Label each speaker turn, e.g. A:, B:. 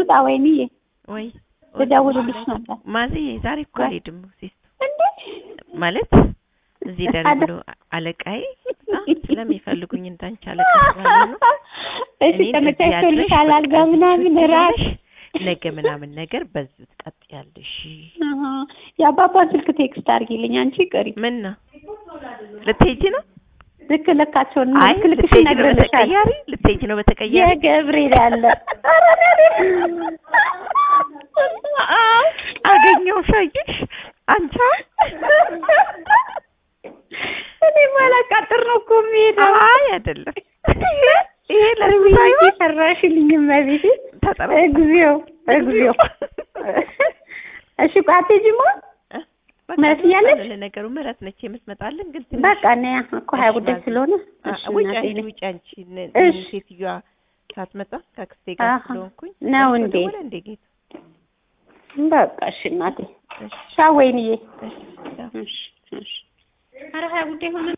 A: ልውጣ ወይንዬ
B: ወይ
A: ልደውልልሽ ነበር
B: ማዘዬ ዛሬ እኮ
A: ወይ?
B: አልሄድም ሲስቱ
A: እንዴ
B: ማለት እዚህ ደር
A: አደ-
B: ብሎ አለቃዬ በጣም ስለሚፈልጉኝ እንዳንቺ አለቃ ስላልሆኑ
A: እሺ
B: እኔን እዚህ
A: ተመቻችቶልሻል
B: አድረሽ
A: አልጋ
B: በቃ
A: ምናምን
B: እዚህ
A: ራት
B: ትውያለሽ፣ ነገ ምናምን ነገር በዚህ ትቀጥያለሽ።
A: አሃ የአባባን ስልክ ቴክስት አድርጊልኝ አንቺ ቅሪ
B: ምን ነው ልትሄጂ ነው?
A: ልክ ልካቸውን
B: አይ
A: ልክ ልክሽ
B: ልትሄጂ ነው
A: ይነግርልሻል
B: በተቀያሪ ልትሄጂ ነው በተቀያሪ
A: የገብርኤል ያለ
B: አገኘው ሻይሽ አንቺ
A: እኔ ማላቃጥር ነው እኮ የሚሄደው
B: አይ አይደለም ይሄ ለሱ ሳይሆን
A: ሰራሽልኝ መቤቴ
B: ተጠራ
A: እግዚኦ እግዚኦ እሺ ቆይ አትሄጂማ ምህረት እያለች?
B: ለነገሩ ምህረት ነች የምትመጣልን ግን ትንሽ
A: በቃ እኔ እኮ ሀያ ጉዳይ
B: ማዘዝ-
A: ስለሆነ
B: አ-
A: እሺ
B: ውጭ
A: እናቴ
B: አንቺ
A: ነኝ።
B: ውጭ አንቺ ነ-
A: እሺ።
B: ሴትዮዋ ሳትመጣ ከአክስቴ ጋር
A: አሀ።
B: ስለሆንኩኝ
A: ነው
B: እሱ
A: እንዴ?
B: ደወለ እንዴ ጌታ
A: በቃ እሺ እናቴ
B: እሺ
A: ቻው ወይንዬ
B: እሺ ያው
A: እሺ እሺ ኧረ ሀያ ጉዳይ ሆነ